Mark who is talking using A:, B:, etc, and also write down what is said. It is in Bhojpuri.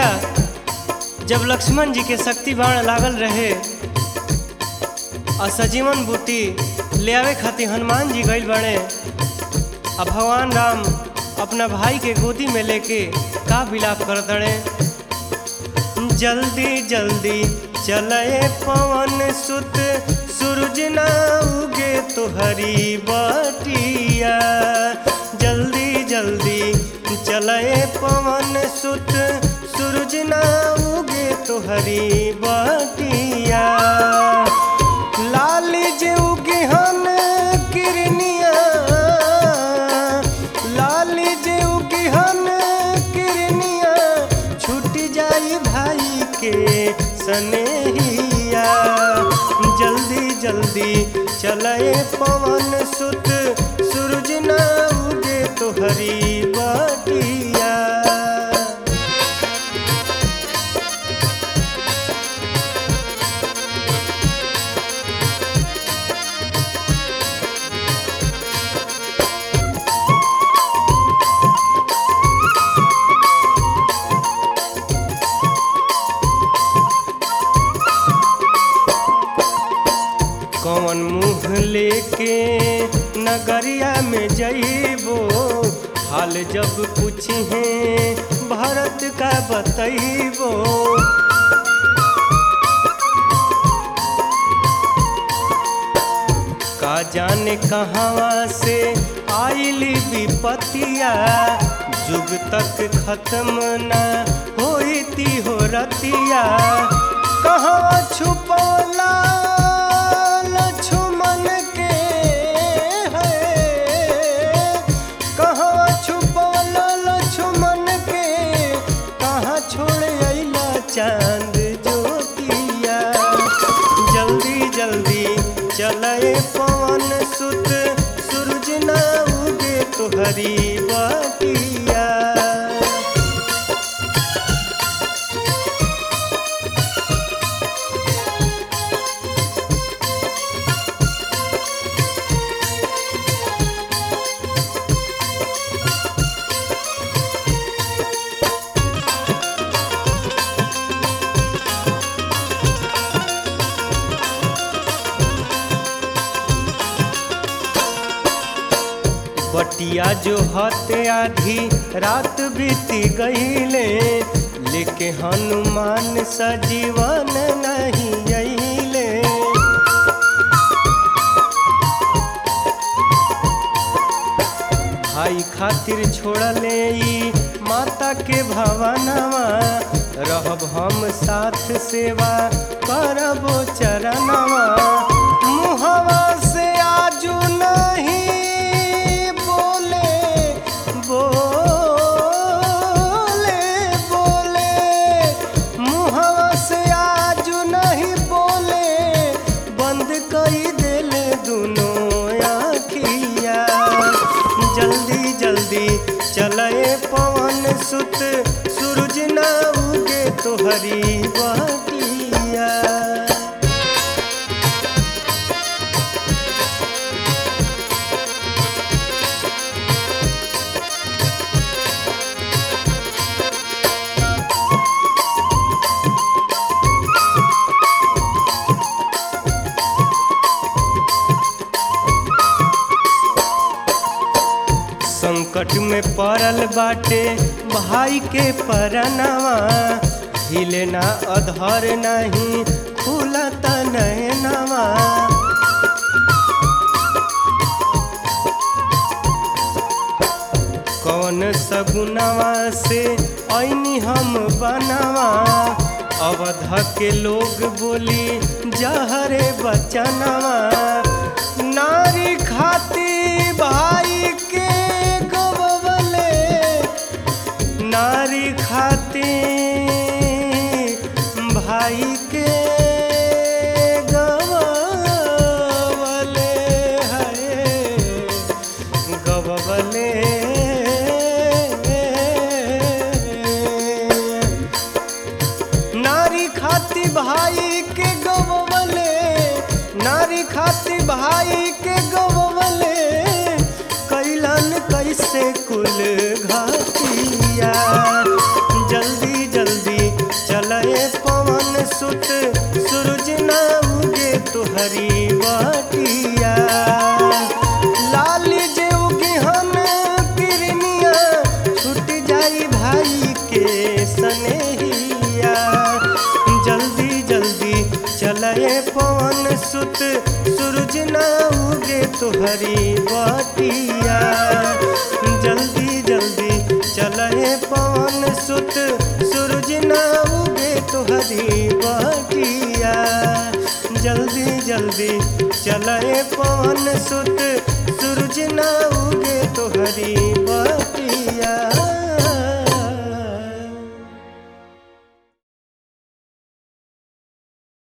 A: भैया जब लक्ष्मण जी के शक्ति बाण लागल रहे और सजीवन बूटी ले आवे खातिर हनुमान जी गइल बने अब भगवान राम अपना भाई के गोदी में लेके का विलाप कर दड़े जल्दी जल्दी चले पवन सुत सूरज ना उगे तो हरी बटिया जल्दी जल्दी चले पवन सुत सूरज ना उगे तो हरी बटिया लाल जे उगे हन किरनिया लाल जे उगे हन किरनिया छूट जाई भाई के सनेहिया जल्दी जल्दी चले पवन सुत सूरज ना उगे तो हरी बटिया कौन मुँह लेके नगरिया में जइबो हाल जब पूछे भारत का बतइबो का जाने कहवा से आइली विपतिया जुग तक खत्म न होती हो रतिया कहाँ छुपौला लक्ष्मण के है कहाँ छुपौला लक्ष्मण के कहाँ छोड़ अइला चांद ज्योतिया जल्दी जल्दी चले पवन सुत सूरज ना उगे तो हरी बटिया बटिया जो हते आधी रात बीती गईले लेके हनुमान सजीवन नहीं अइले भाई खातिर छोड़ले ई माता के भवनवा रहब हम साथ सेवा करबो चरणवा मुहवा से आजू नहीं बोले बोले बोले मुहवा से आजू नहीं बोले बंद कई दिल दोनों आखिया जल्दी जल्दी चले पवन सुत सूरज ना उगे तो हरी बटिया संकट में पड़ल बाटे भाई के परनवा हिले ना अधर नहीं खुलत नैनवा कौन सगुनवा से ऐनी हम बनवा अवध के लोग बोली जहरे बचनवा नारी खाती भाई के गवले नारी खाती भाई के गवले है गवले नारी खाती भाई के गवले नारी खाती भाई के गवले कैलन कैसे कुल घातिया जल्दी जल्दी सुत सूरज न उगे तुहरी बटिया लाली जे उगे हम किरनिया छूट जाई भाई के सनेहिया जल्दी जल्दी चले पवन सुत सूरज न उगे तुहरी बटिया जल्दी जल्दी चले पवन सुत सूरज न उगे तुहरी बटिया जल्दी जल्दी चले पवन सुत सूरज न उगे तुहरी